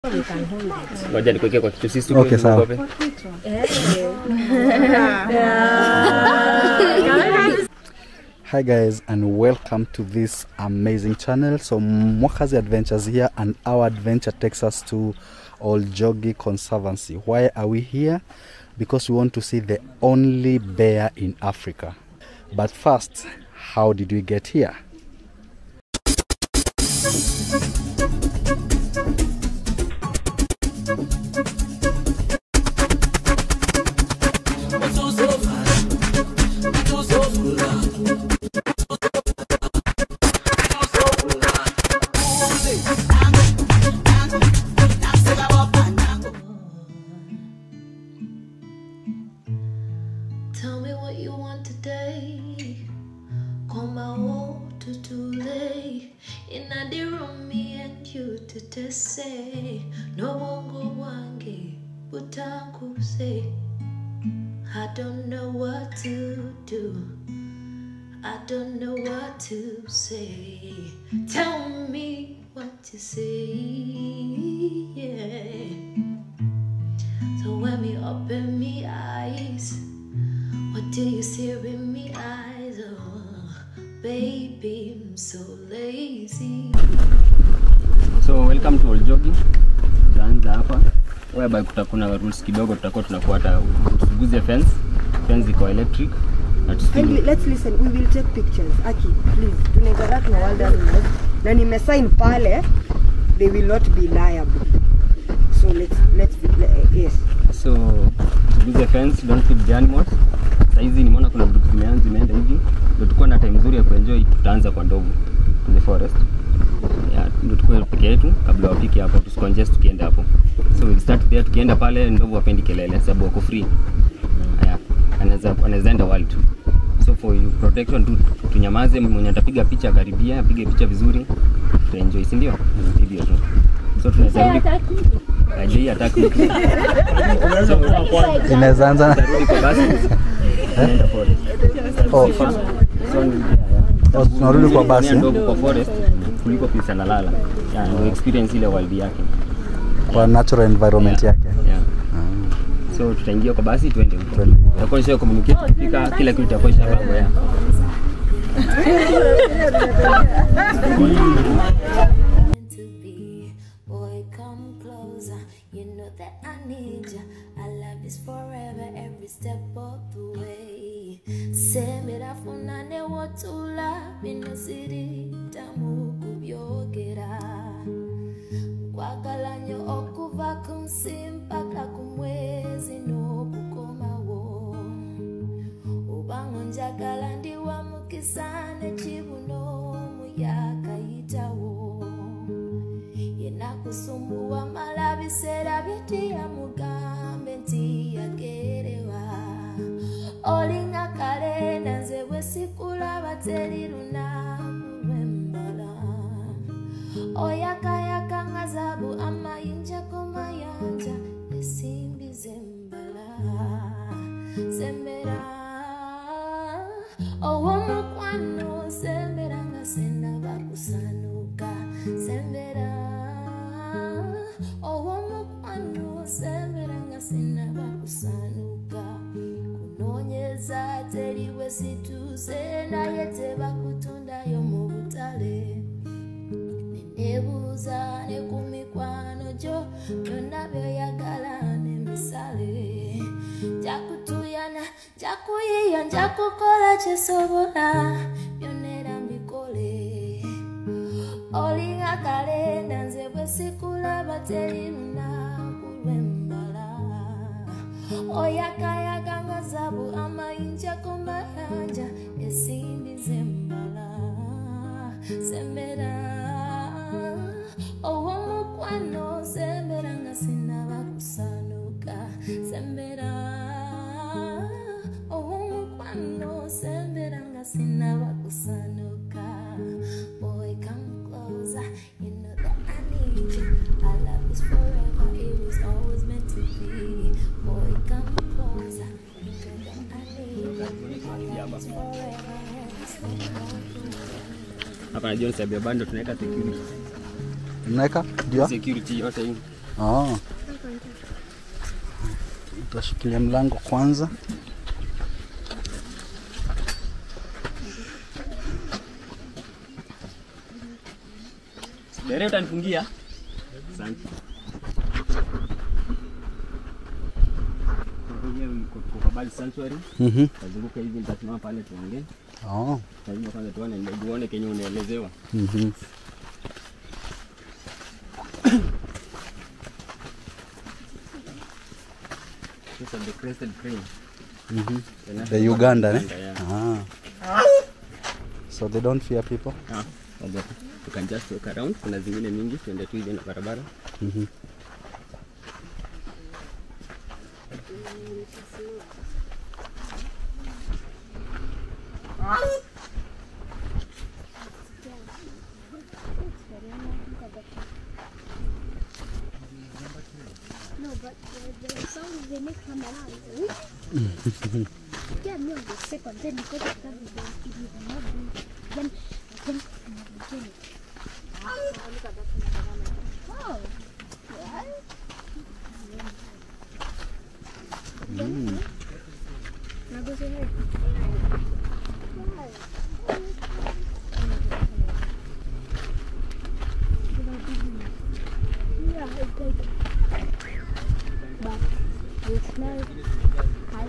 We can hold it. Ngoja nikuwekee kwa kichwa sisi Okay, sawa. Hi guys and welcome to this amazing channel. So Mwakazi Adventures here and our adventure takes us to Oljogi Conservancy. Why are we here? Because we want to see the only bear in Africa. But first, how did we get here? Tell me what you want today. Come out to late. In the room, me and you to just say. No one go wangi, but I could say. I don't know what to do. I don't know what to say. Tell me what to say. Yeah. So when me open me eyes. What do you see in me eyes? Oh, baby, I'm so lazy. So welcome to Oljogi. Tutaanza hapa whereby kutakuna rules kidogo, tutakuwa tunafuata. Usiguze fence, fence iko electric na tusi Kindly, let's listen. We will take pictures. Aki, please. Tuna interact na world animals. Na nimesign pale, they will not be liable. So let's let's be, le- yes. so usiguze fence, don't feed the animals. Saizi nimeona kuna vitu zimeanza zimeenda hivi, ndio tukuwa na time nzuri ya kuenjoy. Tutaanza kwa ndovu in the forest yeah, ndio tukue peke yetu kabla wafike hapo, tusicongest tukienda hapo. So we'll start there, tukienda pale ndovu wapendi kelele sababu wako free. Yeah, anaweza anaweza enda wild tu. So for you protection tu tunyamaze, mwenye atapiga picha akaribia, apige picha vizuri, tuenjoy, si ndio? Hivyo tu. So tunaweza rudi ajei attack mtu. So Inaweza anza tutarudi kwa basi. Tunaenda forest. oh, So ni- yeah, yeah. oh, tunarudi kwa basi Kutumia eh? ndovu kwa forest kuliko place analala. Yeah, ndio experience ile wild yake. kwa natural environment Yeah. yake. Yeah. So tutaingia kwa basi tuende huko. Twende hivyo. Tutakuwa nisha communicate tukifika kila kitu itakuwa ishapangwa ya. meant to be. Boy, come closer. You know that I need ya. Our love is forever, every step of the way. Semera funane wotula binosiri tamu kubyogera. Kwagala nnyo okuva ku nsi mpaka ku mwezi n'okukomawo. obanga njagala ndi wa mukisa nekibuno omuyaga yitawo yenakusumbuwa mala biseera byetiya mugambe nti yagerewa olinga kalenda nze bwe sikulaba teri lunaku lwembala oyakayaka nga zabu amayinjako mayanja esimbi zembala sembera owomukwano sembera nga senaba kusanuka sembera owomukwano sembera nga senaba kusanuka kunoonyeza teri bwe situuse naye tebakutundayo mu butale nebuuza ne ku mikwano gyo byonna byoyagala nemisale njakutuyana njakuyiya njakukola kyesobola byonna era mbikole olinga kalenda nze bwe sikulaba teri lunaku lwembala oyakayaga nga zabu amayinjako mayanja esimbi zembala sembera owomukwano sembera nga sinaba kusanuka sembera owomukwano sembera nga sinaba kusanuka boy come closer you know that I need you our love is forever it was always meant to be boy come closer you know that I need you our love is forever it was Hapa najua ni sababu ya bando tunaweka security. Mnaweka ndio Security yote hii. Oh. Utashikilia mlango kwanza. Dereva utanifungia? Asante. Tunakuja kwa- kwa Kabali Sanctuary. Mhm. Tazunguka hivi nitasimama pale tuongee. Oh. Lazima kwanza tuone ndio uone kenye unaelezewa. Mhm. This is the crested crane. Mhm. The national The Uganda, bird of eh? Uganda, Ah. So they don't fear people. yeah. Ah, wacha tu. You can just walk around. Kuna zingine mingi, tuende tu hivi na barabara. Mhm. No, but the, the songs they make come around. yeah, me on the second, then because of that, they it will not be. Then, then, then it. Oh, yeah. Now go say hi. Yeah, it's like but we smell high.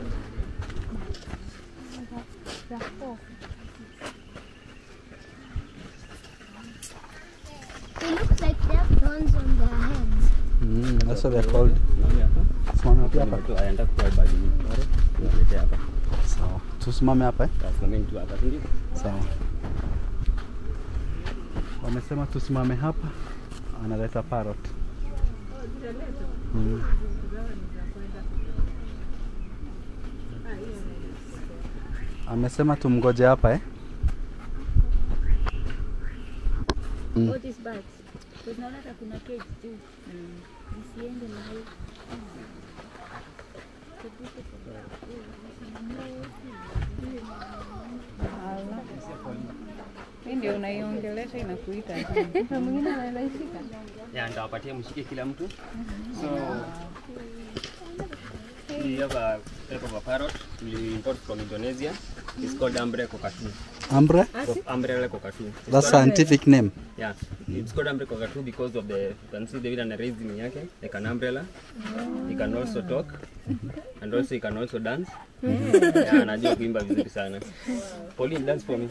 It looks like they have thorns on their heads. Mm, that's what they're called. Unaona hapa? Simame hapo hapa. Tu aenda kwa bali ni pale. Tunaletea hapa. Sawa. Tusimame hapa eh? Tusimameni tu hapa, si ndio? Sawa. Wamesema tusimame hapa. Analeta parrot. Mm. Amesema tumgoje hapa eh? Mm. All these birds. Tunaona hata kuna cage juu. Isiende na hiyo. Hii ndio unaiongelesha inakuita. Mwingine anaishika. Yeah, nitawapatia mshike kila mtu. So we have a type of a parrot we import from Indonesia. It's called Ambre cockatoo. Ambre? Co- Umbrella cockatoo. It's That's called- scientific name. Yeah, it's called Ambre cockatoo because of the you can see the way ana raising yake like an umbrella. He can also talk and also he can also dance. Yeah, anajua kuimba vizuri sana. Pauline dance for me.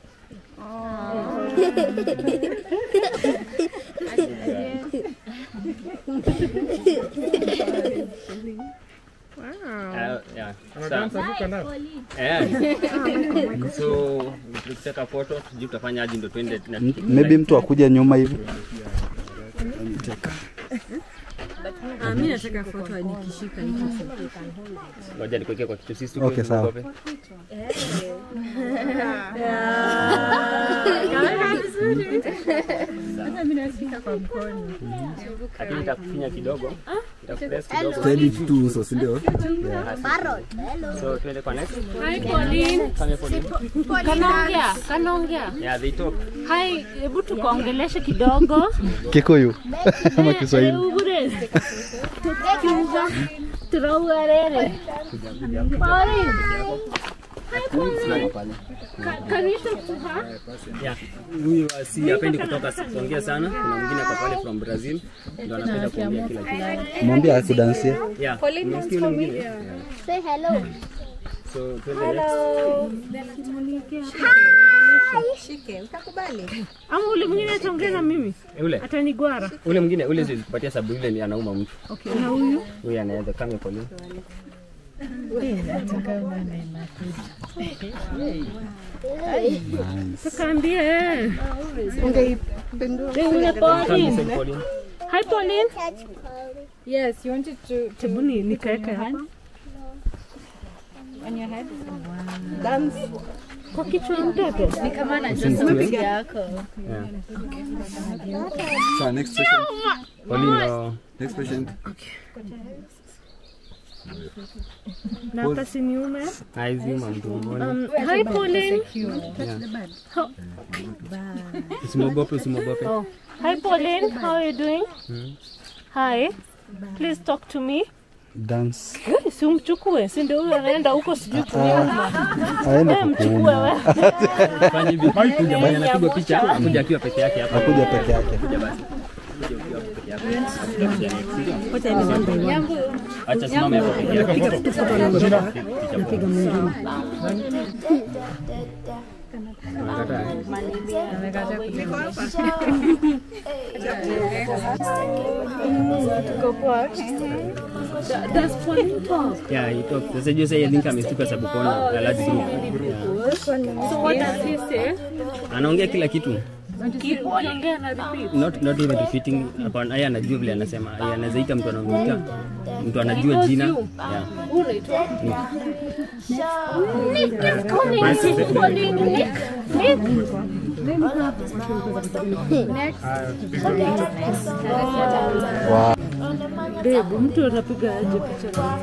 Uh, yeah. Sa- Eh. So tukitaka photo sijui tutafanya aje ndo twende na M- Maybe mtu akuja nyuma hivi. Ah, mimi nataka foto nikishika hicho. ngoja nikuwekee kwa kitu sisi Okay, sawa. Sasa mimi nashika kwa mkono. lakini itakufinya kidogo itakupress kidogo tu uso, si ndio? Parrot. Hello. so twende kwa next Hi Pauline. Kame Pauline. Kanaongea, kanaongea. yeah they talk Hai, hebu tukaongeleshe kidogo. Kikuyu ama Kiswahili. Ugure. Kiuga. Turaugarere. Pauline, Simama pale ca- can you talk to her? yeah huyu si hapendi kutoka kuongea sana kuna mwingine kwa pale from Brazil ndo anapenda kuongea kila kitu Mwambie akudansie. yeah umesikia yule mwingine yeah. Say hello. so twende next Shike, utakubali? Ama ule mwingine ataongea na mimi? Eh, ule Atanigwara. ule mwingine ule siwezi kupatia sababu yule ni anauma mtu Okay, na huyu? huyu anaweza Kame Pauline Tukaambie eh. Ungeipindua. Eh, ule Pauline. Kame Pauline Hi Pauline. Catch Polly. Yes, you wanted to Hebu ni nikaeke hapa. on your head. Dance. Kwa kichwa ya mtoto. Ni kama anajua sauti yako. yeah Sawa, next patient. Pauline uh, Next patient. Na hata siniume. haizima mtu mmoja Um, hi Pauline. How, usimwogope usimwogope oh. Hi Pauline, how are you doing? Hi. Please talk to me. Dance. Si umchukue, si ndio huyo anaenda huko sijui kunyuma. Aende Eh, mchukue kukuuna. wewe. Fanya hivi. Kuja mwenye anapigwa picha, kuja akiwa peke yake hapa. Akuja peke yake. Kuja basi. Kuja ukiwa peke yako. Acha simame hapo peke yake. Picha Unakataa, eh? Yeah, he talks. Sasa juu sasa I think amestuka sababu kona a large group. Yeah. So what does he say? Anaongea kila kitu. Keep ongea na repeat. Not not even repeating. Hapana, yeye anajua vile anasema. Yeye anaweza ita mtu anamuita. Mtu anajua jina. Yeah. Unaitwa? Nick is calling. He's calling Nick. Nick. Wow. Babe, mtu anapiga aje picha na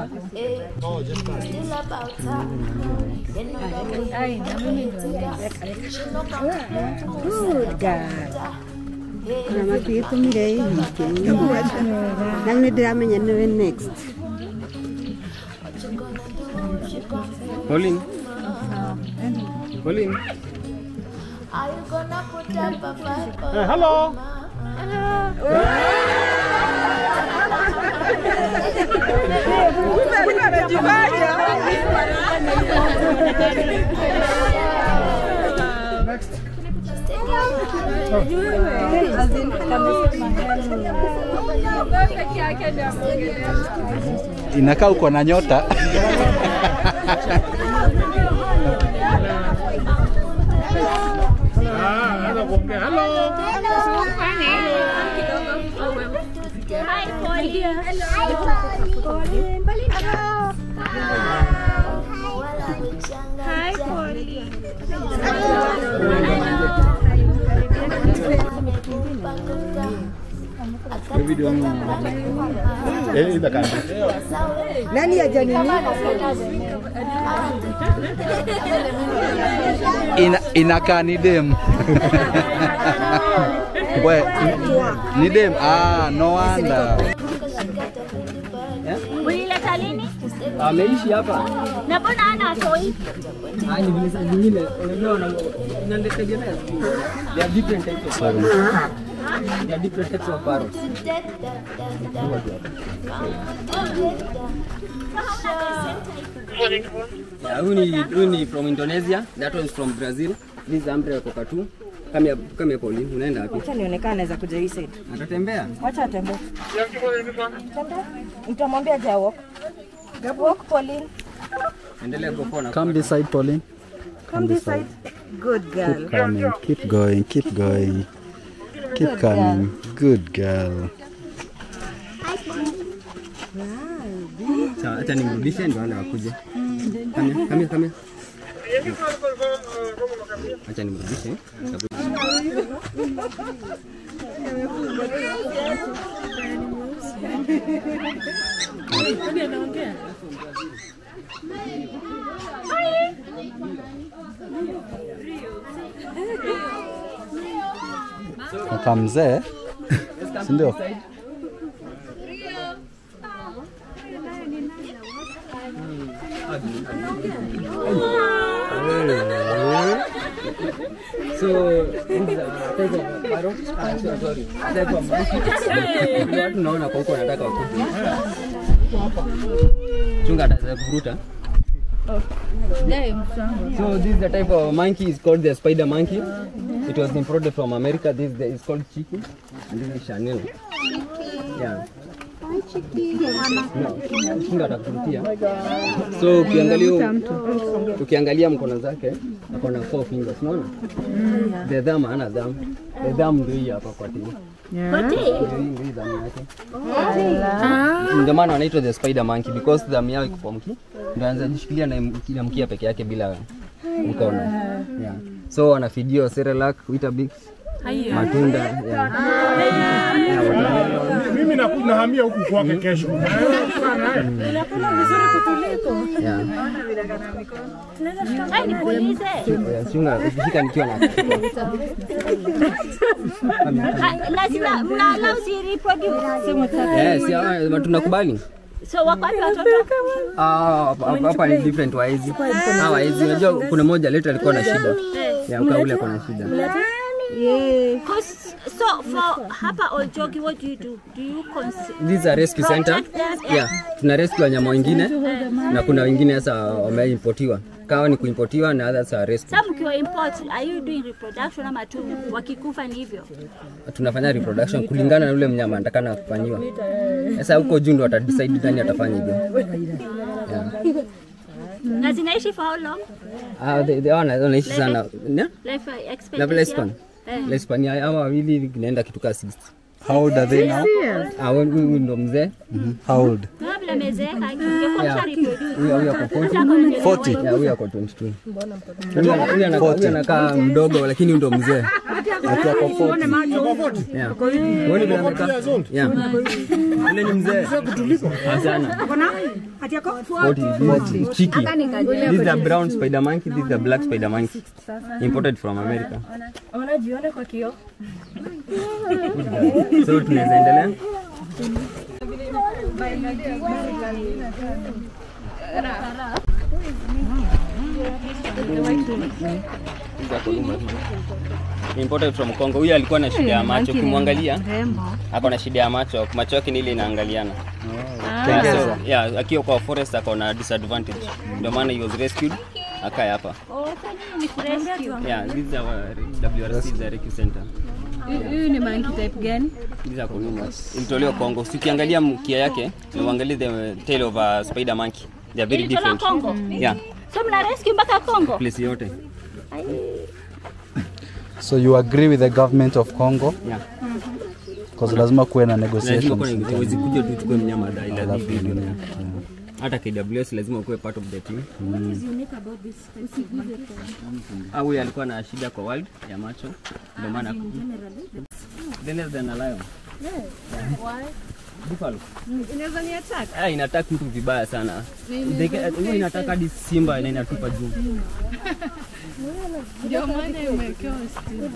Good girl. Na makĩtũmire nyingĩ na nĩ ndĩramenya nĩwe next Pauline. Pauline. Are you gonna put up a fight for hello. Inakaa uko na nyota. nani ajanini Ina, inakaa ni dem. We, ni dem. Ah, no wonder. Ulileta lini? Ameishi hapa. Na mbona hana toi? Ah, ni vile saa zingine unajua wana inategemea. There are different types of parrots. There are different types of parrots. Yeah, huyu ni huyu ni from Indonesia, that one is from Brazil. This is umbrella cockatoo. Come here, come here Pauline, unaenda wapi? acha nionekana naweza kuja hii side Atatembea? wacha atembee nitamwambia ja walk walk Pauline Endelea go na Come this side, Pauline. come this side good girl Keep coming. Keep going. Keep going. Keep coming. Good girl. Sawa, acha nimrudishe ndio ana akuje. Come here, come here, come here. Acha nimrudishe. Kaka mzee, si ndio? So, this is a type of parrot. Ah, sorry, sorry. Type of monkey. Ndio watu naona kwa huko wanataka wakuje. Chunga ataweza kuvuruta. So this is the type of monkey is called the spider monkey. It was imported from America. This is, the, is called Chiki and this is Chanel. Yeah. No, Chunga atakurutia. So ukiangalia ukiangalia mkono zake ako na four fingers, unaona? The thumb hana thumb. The thumb ndio hii hapa kwa tini. Ndio hii ndio hii thumb yake. Ndio maana wanaitwa the spider monkey because thumb yao iko kwa mki. Ndio anaweza jishikilia na mki- na mkia peke yake bila mkono. Yeah. So wanafidio Cerelac, Weetabix, matunda, yeah. Yeah, watermelon. Mimi naku- nahamia huku kwake kesho. Yeah. Ai, nikuulize. Chunga, ukishika nikiwa na Ah, lazima mnala usireproduce. Yes, yeah, tunakubali. So wako wapi watoto? Ah, hapa- hapa ni different waezi. Ah, waezi. Unajua kuna mmoja letu alikuwa na shida. Ya ukaule alikuwa na shida. Cause, so for hapa Oljogi, what do you do? Do you consider This is a rescue center. Protect them, Yeah, tuna rescue wanyama wengine na kuna wengine sasa wameimportiwa. Kawa ni kuimportiwa na others are rescue. Some mkiwa import, are you doing reproduction ama tu wakikufa ni hivyo? Tunafanya reproduction kulingana na yule mnyama anatakana kufanyiwa. Sasa huko juu ndo watadecide nani atafanya hivyo. Yeah. Na zinaishi for how long? Ah, they, they wana- wanaishi sana. Ne? Life Na expectancy lifespan. yao? Eh. Lifespan ya hawa wawili inaenda kitu kaa 60. How old are they now? Ah, huyu huyu ndo mzee. How old? Kabla amezeeka, ingekuwa Yeah. kisha reproduce. Huyu huyu ako 40. Hata kama ni 40. Ya, huyu ako 22. Huyu ana- huyu anakaa- huyu anakaa mdogo lakini huyu ndo mzee. Ati ako 40. Yeah. Huoni vile amekaa? Yeah. Yule ni mzee. Ah, sana. 40, this is cheeky. This is the brown spider monkey, this is the black spider monkey. Imported from America. Unajiona kwa kioo? So tunaweza endelea. Imported from Congo. Huyu alikuwa na shida ya macho, ukimwangalia ako na shida ya macho, macho yake ni ile inaangaliana. So, yeah, akiwa kwa forest ako na disadvantage. Ndio maana he was rescued akaya hapa. Oh, sasa ni kurescue. Yeah, this is our WRC is a rescue center. Huyu ni monkey type gani? These are Columbus. Ilitolewa Kongo. Si ukiangalia mkia yake, na uangalie the tail of a spider monkey. They are very Ilitolewa different. Kongo? Yeah, So mna rescue mpaka Kongo? place yote. So you agree with the government of Congo? Yeah. Because lazima kuwe na Lazima negotiations. kuna huwezi kuja tu uchukue mnyama dai Alafu lazima nini, ndio. yeah. Hata KWS lazima ukuwe part of the team. Ah, huyu alikuwa na shida kwa world ya macho. Ndio maana Than than a lion. Yeah. Buffalo. Inaweza ni attack? Ah, inataka mtu vibaya sana. They- Huwa inataka hadi simba na inatupa juu. Ndio maana imewekewa stima.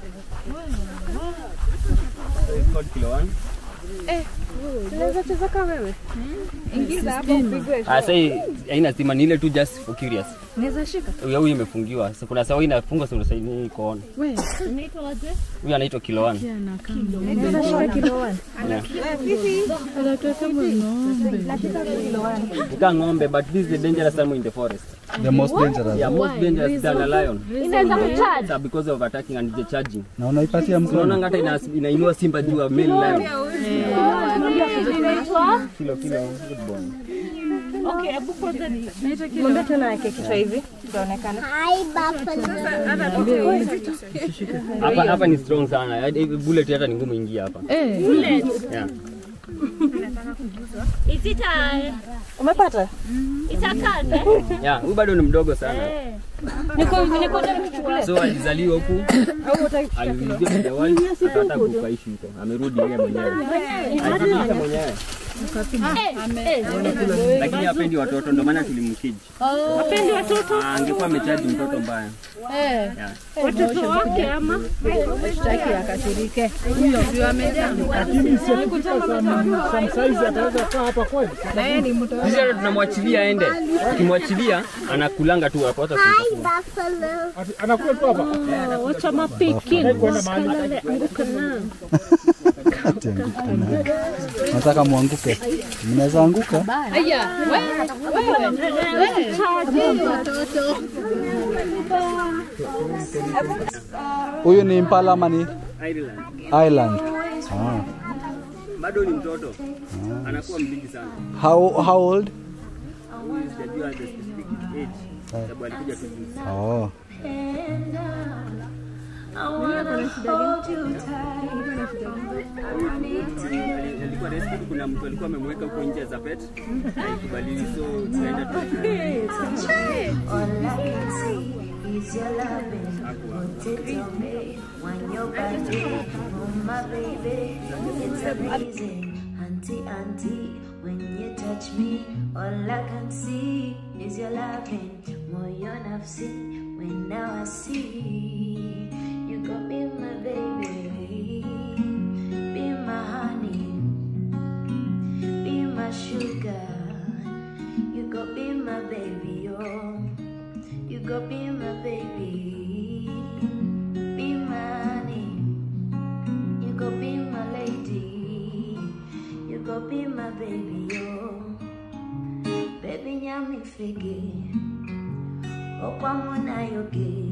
It's called kilo one. Unaweza cheza kama wewe? Ingiza hapo upigwe. Ah, sasa hii haina stima ni ile tu just for curious. Unaweza shika? Huyu huyu imefungiwa. Sasa kuna sawa inafungwa sasa sasa ni iko on. Wewe. Huyu anaitwa kilo one. Unaweza shika kilo 1. Yeah. Anatoka kama ng'ombe. Nika ng'ombe but this is the dangerous animal in the forest. The most dangerous. Yeah, most dangerous than a lion. Inaweza kucharge. Sasa because of attacking and the charging. Na unaipatia mkono. Unaona hata ina, inainua simba juu ya male lion. Inaitwa Kilo kilo good boy. Okay, hebu kwanza ni Ng'ombe tena yake kichwa hivi. Itaonekana. Hapa hapa ni strong sana. Hadi Bullet hata ni ngumu ingia hapa. Eh. Yeah. Is it a Umepata? it's a calf? eh? Yeah, huyu bado ni mdogo sana. Niko niko nichukulie. So alizaliwa huku alirudia kwenye world akataka kukaishi huko. Amerudi yeye mwenyewe. Alijirudisha mwenyewe. Lakini hapendi watoto ndio maana tulimkiji. Wapendi watoto? Ah, Angekuwa amechaji mtoto mbaya. Eh. Yeah. Watoto wake ama? Shtaki akashirike. Huyo ndio amejaa. Lakini si akifika some, some size ataweza kaa hapa kweli. Na yeye ni mtoto. Sisi hata tunamwachilia aende. Tukimwachilia anakulanga tu hapo hata kuita. Ati- Anakuwa tu hapa. Wacha mapiki. Kwenda mahali. Ati anguka nayo. Nataka muanguke. Mnaweza anguka? Aya, wewe Huyu ni impala ama ni Ireland. island? Ah. Bado ni mtoto. Anakuwa mbigi sana. How, how old? Sijajua the specific age. Sababu alikuja tu juzi. Oh. I wanna hold you tight. I need to. Alikuwa rescue, kuna mtu alikuwa amemweka huko nje za pet haikubaliwi, so tukaenda tu All I can see is your loving. Put it on me when you're body. Oh my baby, it's amazing. Auntie, auntie, when you touch me, all I can see is your loving. Moyo nafsi, when now I see you got me, my baby, be my honey, be my sugar. You go be my baby, oh. You go be my baby. Be my honey. You go be my lady. You go be my baby, oh. Baby, nyami figi. Okwa muna yogi.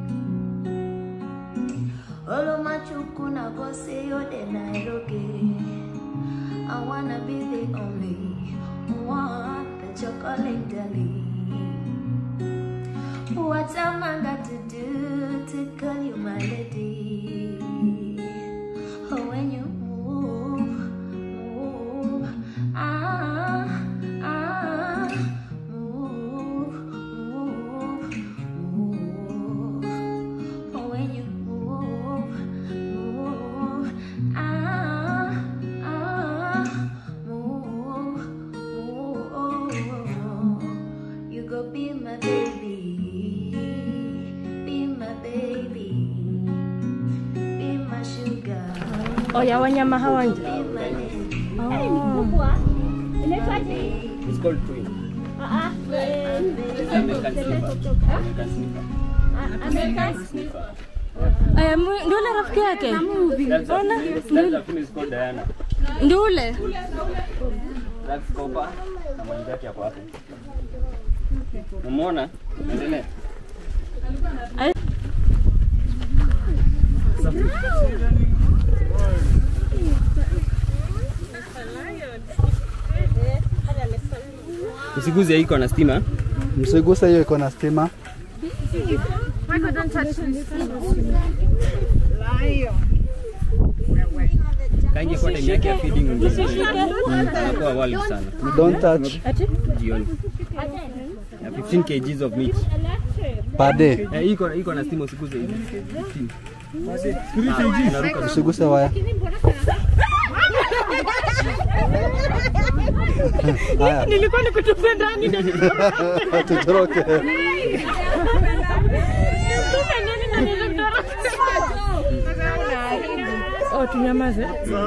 Olo machuku na bose yode na eroge. I wanna be the only one that you're calling darling. What am I got to do to call you my lady? Oh, when you move, move, ah, ah, move, move, move. Oh, when you move, move, ah, ah, move, move. You go be my baby, be my baby, be my sugar. Oya, wanyama hawa nje. Be my lady. Oh. Inaitwaje? It's called twin. Ah, ah, eh, It's American sniffer. American sniffer. ah, American sniffer. Eh, mu- ndio ule rafiki yake That's a, Ona, that's a film is called Diana. ndio ule That's Copper na mwenzake hapo hapo. Umeona? Endelea. Usiguze iko na stima. Msiguse hiyo iko na stima. Kaingia kwa time yake ya feeding ndio. Inakuwa wild sana. Don't touch Jioni. Ya 15 kgs of meat. per day. Eh, iko iko na stima usiguze hivi. 15. Ah, inaruka Usiguse waya. Haya, nilikuwa nikutupe ndani na tutoroke. nitupe ndani na nilitoroka. Oh, tunyamaze.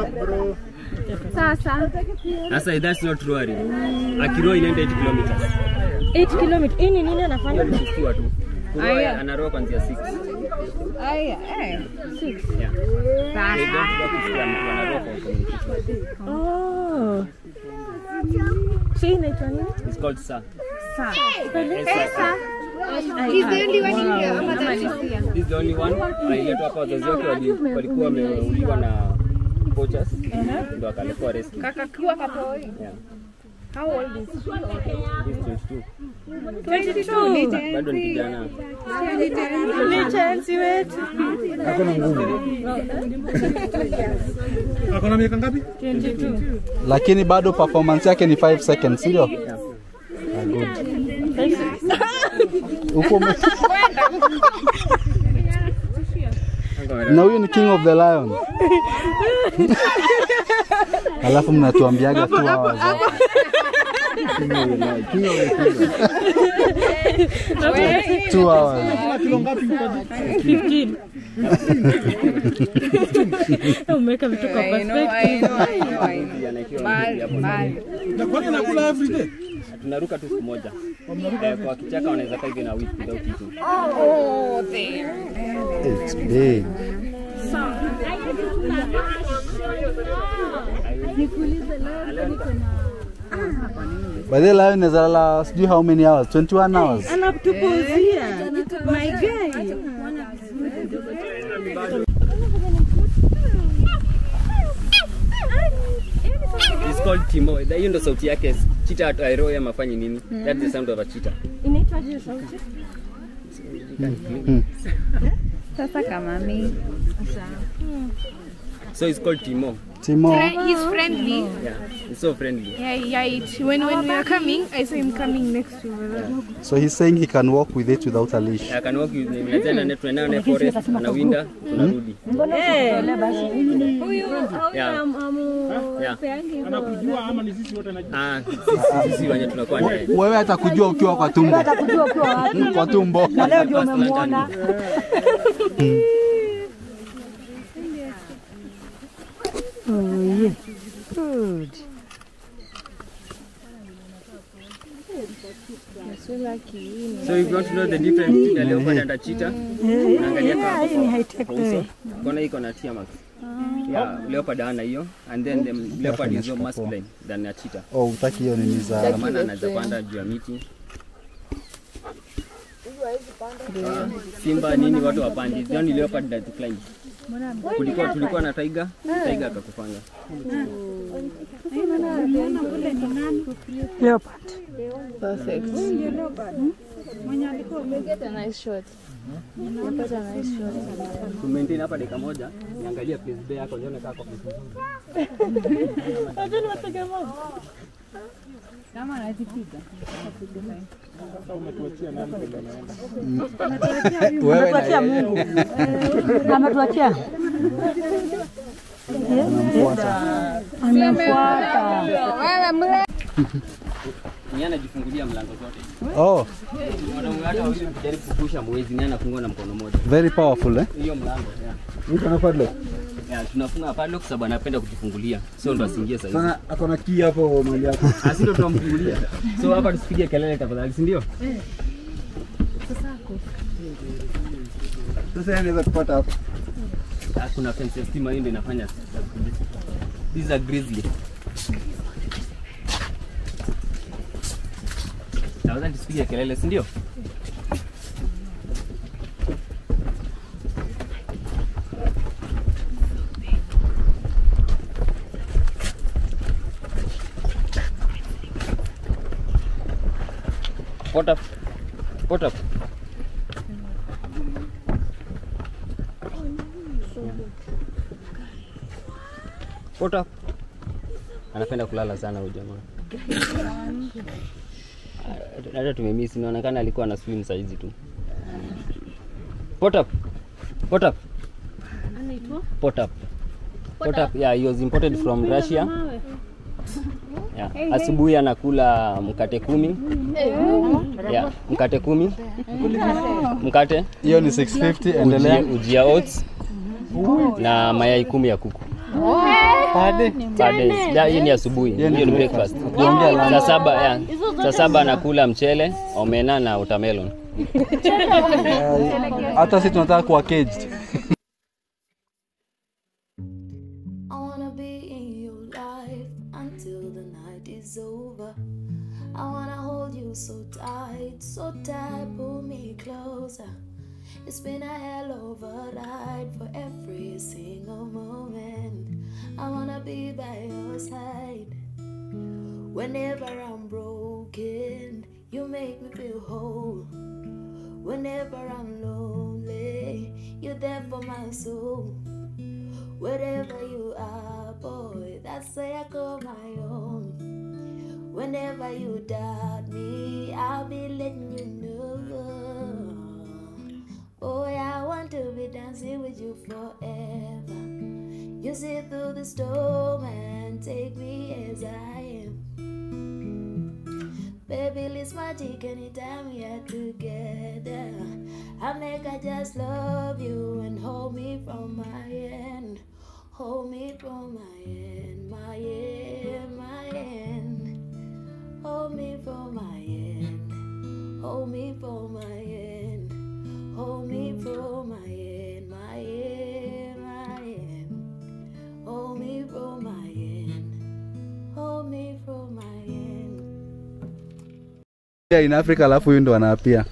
Sasa Sasa that's not worry. Akiro inaenda 8 kilometers. 8 km. Hii ni nini anafanya? Hiyo ni kifua tu. Kuroa anaroa kuanzia 6. aya eh. Yeah. They don't work with them, wanaroa kwa communication. Oh. Si inaitwa nini? It's called sa. Sa. Esa. He's the only one in here. Ama Talisia. This is the only one. Aliletwa hapa wazazi wake wali- walikuwa wameuliwa na poachers. Ndio akalekwa rescue. Kakakiwa kapoi. Yeah. How old is he? He's 22. 22. Bado ni kijana. Ni chansi wetu. Ako na miaka ngapi? 22. Lakini bado performance yake ni 5 seconds, sio? Yeah. Ah, good. Uko ume- na huyu ni king of the lion. Alafu mnatuambiaga tu hours. Two hours. Kilo ngapi? 15. Umeweka vitu kwa perspective. Kijana ikiwa ameketi hapo ndani. Na kwani anakula every day? Tunaruka tu siku moja. Eh, Kwa kichaka wanaweza kaa hivi na wiki without eating. It's big. By the lion is alala sijui how many hours? 21 hours. Anatupuzia. My guy. It's called Timo. Hiyo ndo sauti yake. Cheetah airoe ama afanye nini? That's the sound of a cheetah. Inaitwa je sauti? Sasa kama mi. So it's called Timo. Timo. Fri- He's friendly. Yeah, it's so friendly. Yeah, yeah. It, when when we are coming, I saw him coming next to me. So he's saying he can walk with it without a leash. I can walk with him. Tena ne tunaenda naye forest, anawinda, tunarudi. Yeah. Yeah. Anakujua ama ni sisi wote anajua? Ah, sisi sisi wenye tunakuwa naye. Wewe atakujua ukiwa kwa tumbo. Atakujua ukiwa wapi. Kwa tumbo. Na leo ndio umemwona. Oh, yeah. Good. So if you want to know the difference between a leopard and a cheetah, unaangalia yeah, kwa hii ni high-tech kwa uso. way. Kona iko na tear marks. Yeah, leopard hana hiyo and then the leopard is more masculine than a cheetah. Oh, utaki hiyo nini za Kwa maana anaweza panda juu ya miti. Simba nini watu wapandi. The only leopard that climbs. Kulikuwa tulikuwa na tiger, tiger akakufanga. Leopard. Perfect. Get a nice shot. Nimepata nice shot. To maintain hapa dakika moja, niangalie place bay yako nione kama kwa place nzuri. Kama anazipiga. Sasa umetuachia nani ndio anaenda? wewe na Ametuachia yeye. Mungu. Ametuachia. Amemfuata. Ni anajifungulia mlango zote. Oh, Wanaume hata wawili mkijaribu kukusha mwezi ni anafungua na mkono mmoja. very powerful eh? Hiyo mlango, yeah. Mtu ana padlock. Yeah, tunafunga padlock sababu anapenda kujifungulia. Sio ndo asiingie sasa hivi. Sana ako na key hapo mali yako. Asi ndo tunamfungulia. So hapa tusipige kelele tafadhali, si ndio? Sasa yeye anaweza kupata hapo. Ah, Kuna fence ya stima hiyo ndio inafanya. These are grizzly. Tafadhali tusipige kelele, si ndio? Pot up. Pot up. Pot up. Anapenda kulala sana huyu jamaa. Ah, Hata tumemiss, inaonekana alikuwa na swim saizi tu. Pot up. Pot up. Pot up. Pot up. Yeah, he was imported from Russia. Yeah. Asubuhi anakula mkate kumi. Yeah, mkate kumi. Mkate. Hiyo ni 650 Ujia, endelea. ujia oats na mayai kumi ya kuku. Pade. Per days. Ya, Hii ni asubuhi, Hiyo ni hiyo ni breakfast. Ukiongea Saa lunch. saba, ya. Saa saba anakula mchele, omena na watermelon. Hata sisi tunataka kuwa caged. I wanna be in your life until the night is over. I wanna hold you so tight, so tight, pull me closer. It's been a hell of a ride for every single moment. I wanna be by your side. Whenever I'm broken, you make me feel whole. Whenever I'm lonely, you're there for my soul. Wherever you are, boy, that's where I call my own. Whenever you doubt me, I'll be letting you know. Boy, I want to be dancing with you forever. You see through the storm and take me as I am. Baby, it's magic anytime we are together. I make I just love you and hold me from my end. Hold me from my end, my end, my end. Hold me from my end. Hold me from my end. Hold me from my end, my end, my end. Hold me from my end. Hold me from my end. Yeah, in Africa alafu huyu ndo anaapia.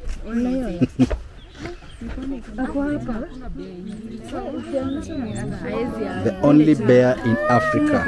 The only bear in Africa.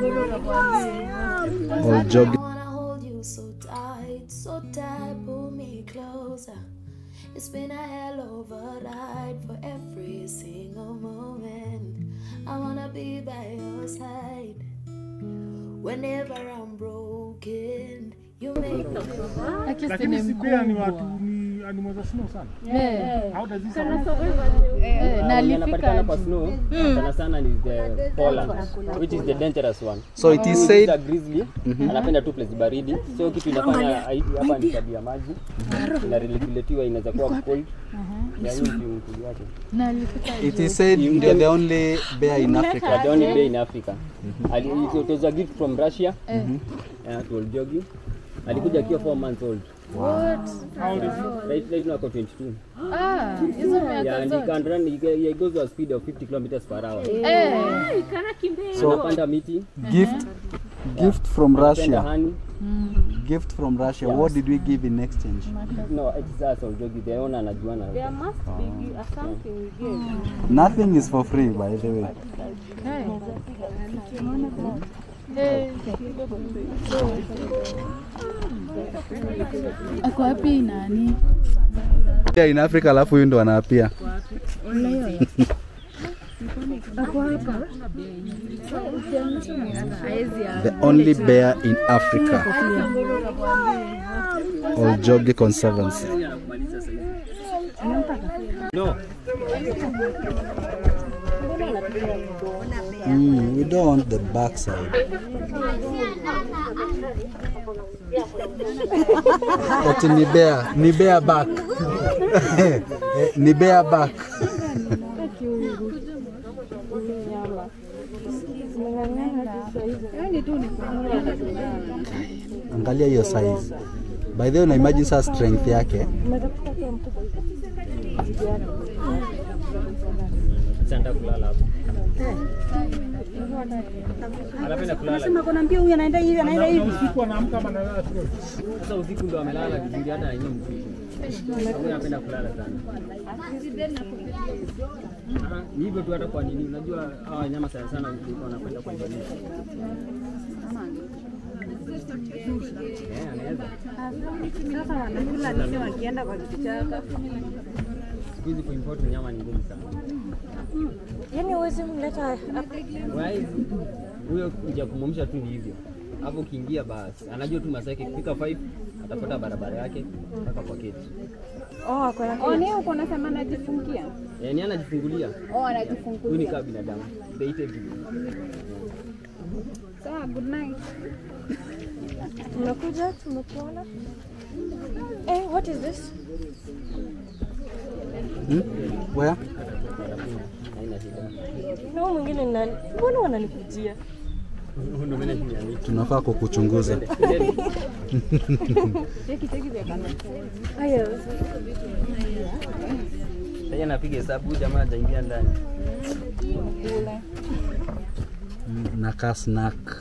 All jogging. I wanna hold you so tight, so tight, pull me closer. It's been a hell of a ride for every single moment. I wanna be by your side. Whenever I'm broken, you make me Lakini si pia ni watu ni animals za snow sana. Eh. How does this Sana sound? Eh, na Wenye wanapatikana alifika kwa snow sana sana ni the polar which is the dangerous one. So it is Huyu said- is a grizzly anapenda tu place baridi. So kitu inafanya haidi hapa ni tabia maji. Inaregulatiwa inaweza kuwa cold. Ya hii ndio mkuli wake. na alifika It is said they're the only bear in Africa. They are the only bear in Africa. Ali, it was a gift from Russia. Yeah, to Oljogi. Alikuja akiwa 4 months old. What? How old is he? Right, right now ako 22. Ah, hizo Yeah, miaka and he zote. can run, he, he goes to a speed of 50 kilometers per hour. Eh. So Anapanda miti, gift gift from anapenda Russia. honey. Gift from Russia. What did we give in exchange? No, it's us Oljogi, the owner anajuana. There must be a something we give. Nothing is for free by the way. Eh. Ako wapi nani? Bear in Africa alafu huyu ndo anaapia. The only bear in Africa. Oljogi Conservancy. No. Mm, we don't want the backside. Ati ni bear, ni bear back. Eh, ni bear back. Angalia hiyo size. By the way, una imagine saa strength yake. Sasa kulala hapo. Anapenda kulala. Nasema kuna mbio huyu anaenda hivi anaenda hivi. Usiku anaamka ama analala tu. Sasa usiku ndo amelala vizuri hata yenyewe msiku. Sababu anapenda kulala sana. Ah, ni hivyo tu hata kwa nini unajua hawa wanyama sana sana usiku wanapenda kuangalia. Eh, anaweza. Sasa wanakula nini wakienda kwa kichaka? Siku hizi kuimport nyama ni ngumu sana. Yaani huwezi mleta Why? Huyo kuja kumwamsha tu ni hivyo. Hapo ukiingia basi anajua tu masaa yake kufika 5 atafuata barabara yake mpaka kwa keti. Oh, kwa Oh, ni uko unasema najifungia? Eh, ni anajifungulia. Oh, Huyu ni anajifungulia. kama binadamu. They eat everything. Sawa, good night. Tumekuja, tumekuona. Eh, what is this? Hmm? Where? Haina shida. Na huyu mwingine ni nani? Mbona wananikujia? Ndio maana ni yani. Tunafaa kukuchunguza. Cheki cheki vya kana. Haya. Sasa anapiga hesabu huyu jamaa hajaingia ndani. Kula. Mm, Nakaa snack.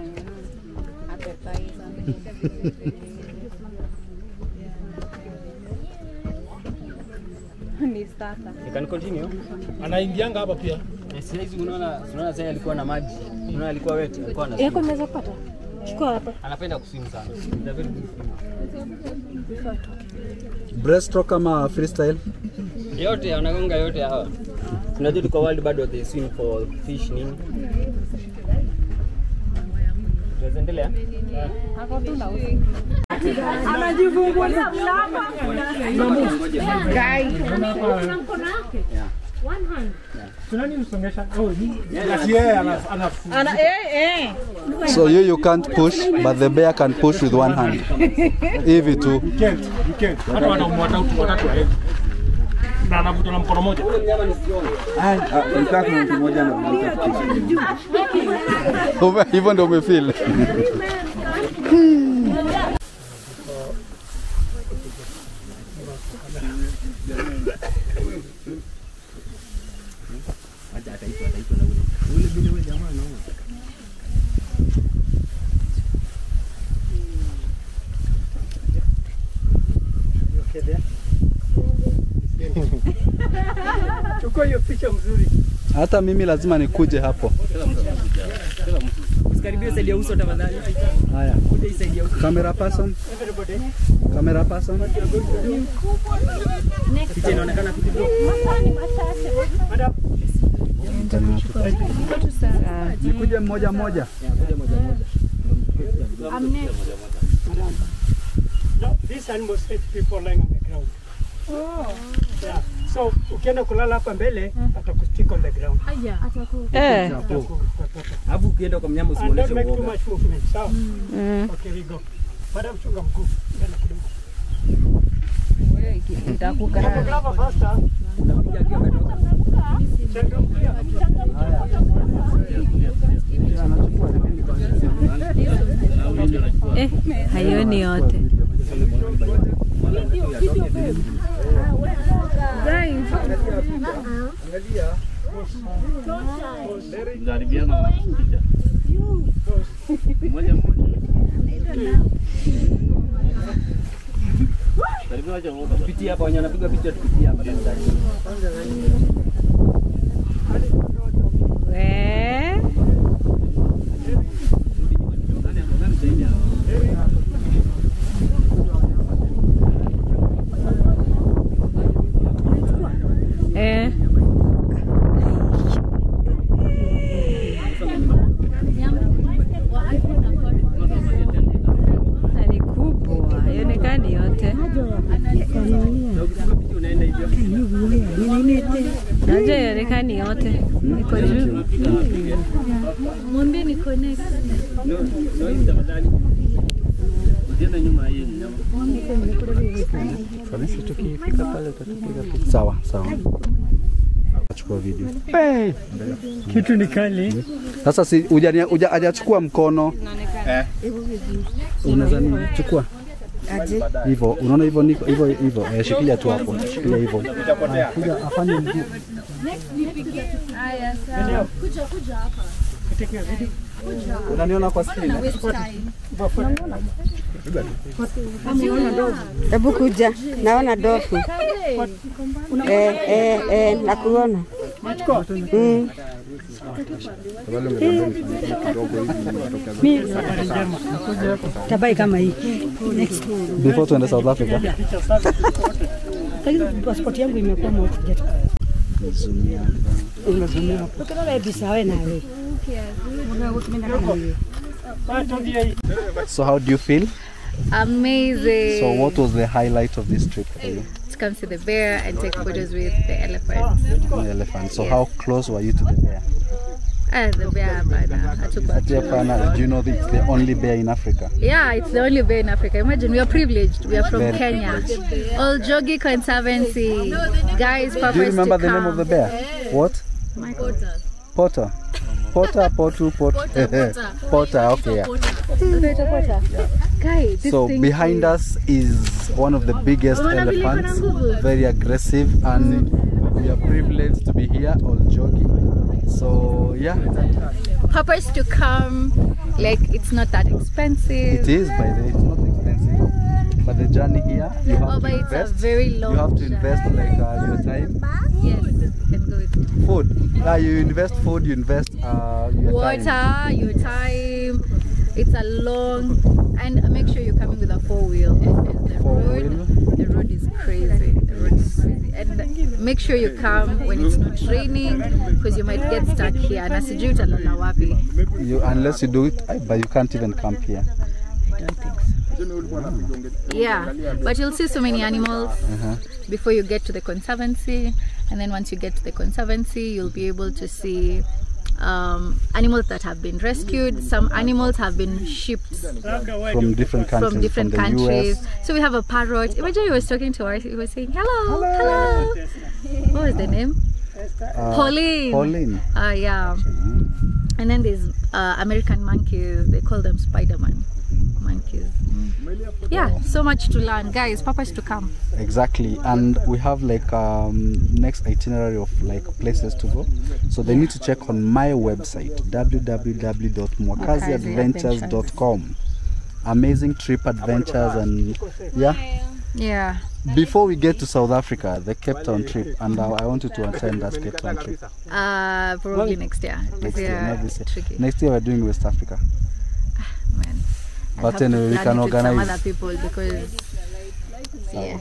Ni starter. You can continue. Anaingianga hapa pia. Eh, Sasa hizi unaona unaona sasa alikuwa na maji. Unaona alikuwa wet, alikuwa na Yako nimeweza kupata? Chukua hapa. anapenda kuswim sana. He's a very good swimmer. Breaststroke ama freestyle? Yote wanagonga yote hawa. Tunajua tuko world bado they swim for fish nini. Tunaweza endelea? Hapo tu na Anajifungulia mlango. Tunani msongesha? Oh, ni. Ati yeye ana ana Ana eh eh. So you you can't push but the bear can push with one hand. Hivi tu. You can't, you can't. Hata wanaume watatu watatu waevi. Na anavuta na mkono moja. Ume- Hivyo ndio umefeel. Chukua hiyo picha mzuri. Hata mimi lazima nikuje hapo. usikaribie side ya uso tafadhali. Haya. Kuja hii side ya uso. Camera person. Camera person. Picha inaonekana kidogo. Nikuje mmoja mmoja. I'm next. No, these animals hate people lying on the ground. Oh. Yeah. So ukienda kulala hapa mbele atakustick on the ground. Aya. Eh. Alafu ukienda kwa mnyama And usimuoneshe don't make too uoga. much movement. Sawa? Mm. Okay, we go. Madam chunga mguu. Mbele kidogo. Photographer faster. Central clear. Eh, haioni yote. Pitia hapa wenye wanapiga picha tupitie hapa tafadhali. We. Eh. Na ni kubwa, haionekani yote. Najua haionekani yote. Iko juu. Mwambie ni connect. Kanisa tukifika pale utatupiga picha. Sawa, sawa. Achukua video. Kitu ni kali. Sasa si hujania- huja- hajachukua mkono. Eh. Unaweza nini? Chukua. Aje. Hivyo, unaona hivyo niko hivyo hivyo. Eh, shikilia tu hapo. Shikilia hivyo. Itapotea. Kuja afanye mguu. Haya, sawa. Kuja kuja hapa. Unaniona kwa screen? eh? Hebu kuja, naona dofu. Eh, eh, eh, nakuona. Mm. Tabai kama hii. Next. Before tuende South Africa. Lakini passport yangu imekuwa moja. Umezumia hapo. Ukiona bisa wewe na wewe. So how do you feel? Amazing. So what was the highlight of this trip for you? To come to the bear and take photos with the elephants. The elephant. So how close were you to the bear? Ah, the bear bana. hatukuwa Ati hapana, do you know that it's the only bear in Africa? Yeah, it's the only bear in Africa. Imagine we are privileged. We are from Very Kenya. Oljogi Conservancy. Guys, Do you purpose remember to the name of the bear? What? Michael. Potter. Potter, Potter, Potter. Potter, okay. Yeah. Potter, Potter. Guy, this So thing behind us is one of the biggest Unaona vile iko na elephants, nguvu? very aggressive, and we are privileged to be here, Oljogi. So yeah, Purpose to come. Like, it's not that expensive. it is by the way, it's not expensive, but the journey here you have Oh, to but it's a invest. very long You have to invest like uh, your time, Yes, and go with food. Uh, you invest food, you invest uh, your water, time. your time. It's a long, and make sure you're coming with a four wheel. because The road, the road is crazy. The road is crazy, and make sure you come when it's not raining, because you might get stuck here. Na sijui utalala wapi. You, unless you do it, uh, but you can't even camp here. Yeah, but you'll see so many animals Uh-huh. before you get to the conservancy, and then once you get to the conservancy, you'll be able to see um, animals that have been rescued. Some animals have been shipped From different countries, from different from the countries. US. So we have a parrot. Imagine he was talking to us. He was saying, "Hello, hello." What was the name? Uh, Pauline. Pauline. Uh, yeah. And then there's uh, American monkeys. They call them Spider-Man monkeys. Yeah, so much to learn, guys. Papa's to come. Exactly, and we have like um, next itinerary of like places to go. So they need to check on my website www.mwakaziadventures.com. Amazing trip adventures and yeah, Yeah. before we get to South Africa, the Cape Town trip, and I, I want you to attend that Cape Town trip. Uh, probably next year. This Next year, year, not this year. tricky. Next year we're doing West Africa. Man. I'll But have to anyway, we plan can it with some organize. other people because yeah.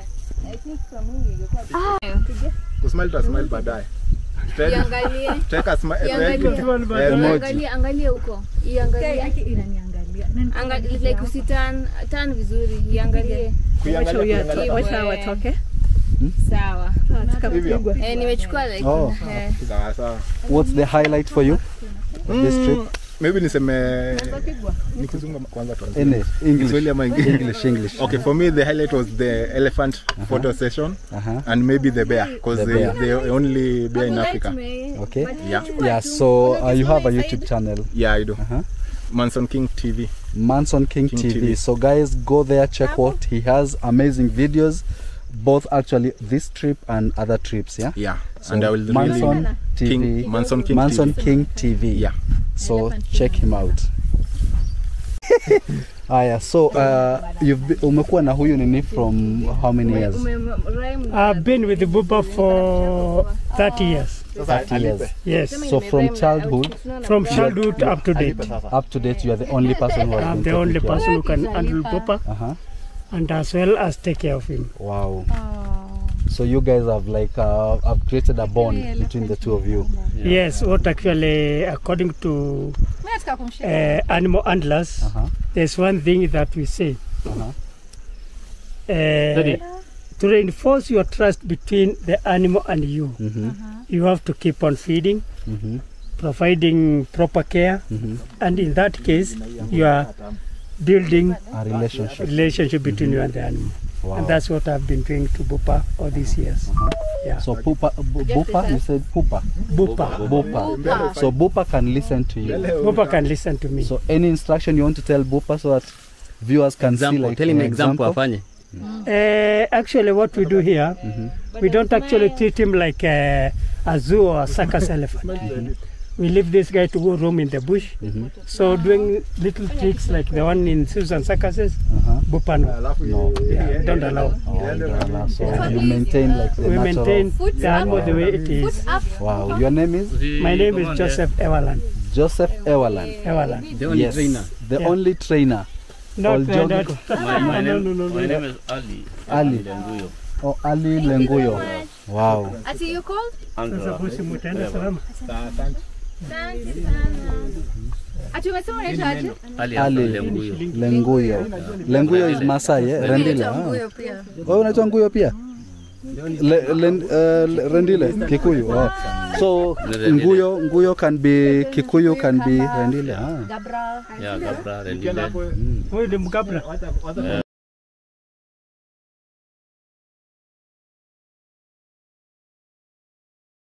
kusmile tutasmile baadaye Iangalie. Tutaweka smi- Iangalie. eh, eh, Iangalie, angalie huko. Iangalie. Angalia like usitan tan vizuri. Iangalie. Kuiangalia, kuiangalia. Hivyo, Wacha eh. watoke. Sawa. Hivyo. Eh, nimechukua like Oh. eh. Sawa, sawa. What's the highlight for you of this trip? maybe niseme nikizunga kwanza tuanze. Any English, Kiswahili ama English? English, English. Okay, for me the highlight was the elephant photo session Uh-huh. and maybe the bear because The they, bear. they're the only bear in Africa. Okay. Yeah. Yeah. So uh, you have a YouTube channel. Yeah, I do. Uh-huh. Manson King TV. Manson King, King TV. TV. So guys, go there, check what he has. Amazing videos, both actually this trip and other trips. Yeah. Yeah. So and I will Manson really TV. King, Manson King Manson TV. King TV. Yeah. So check him out. Aya, so uh, you've be, umekuwa na huyu nini from how many years? I've been with Bupa for 30 years. 30 years. Yes. So from childhood, From childhood up to date. up to date, you are the only person who has I'm been the taking only care. person who can handle Bupa Uh-huh. and as well as take care of him. Wow. So you guys have like uh, have created a bond between the two of you. Yes, what actually, according to uh, animal handlers, Uh-huh. there's one thing that we say. Uh-huh. Uh, to reinforce your trust between the animal and you, Mhm. you have to keep on feeding, Mhm. providing proper care, Mhm. and in that case, you are building A relationship. relationship between you and the animal. Wow. And that's what I've been doing to Bupa all these years. Yeah. So Pupa, Bu- Bupa, you said Pupa. Bupa. Bupa. So Bupa can listen to you. Bupa can listen to me. So any instruction you want to tell Bupa so that viewers can see Example, like tell him an example afanye. Uh, actually, what we do here, we don't actually treat him like a, a zoo or a circus elephant. We leave this guy to go roam in the bush. So doing little tricks like the one in zoos and circuses, Uh-huh. Bupa no. No. Yeah, we don't allow. Oh, you don't allow. So you maintain like the We natural. maintain the animal the way it is. Wow. Your name is My name is Joseph Ewalan. Joseph Ewalan. Ewalan. The only yes. trainer. The Yeah. only trainer. Not, All uh, jogging not, co- My, my, no, name, no, no, no, my no. name is Ali. Ali. Lenguyo. Oh, Ali Lenguyo. Wow. Ati you called? Andra. Sasa mutaenda salama. Ati umesema unaitwa aje? Ali Ali Ali Lenguyo. Lenguyo. Lenguyo is Masai, eh? Rendile. Unaitwa Ah. Nguyo pia. Wewe unaitwa Nguyo pia? Le, len, uh, le- Rendile, Kikuyu. Oh. So Rendile. Nguyo, Nguyo can be Kikuyu, can be Rendile. Ah. Gabra. Yeah, Gabra Rendile. Huyu ni Mgabra. Eh,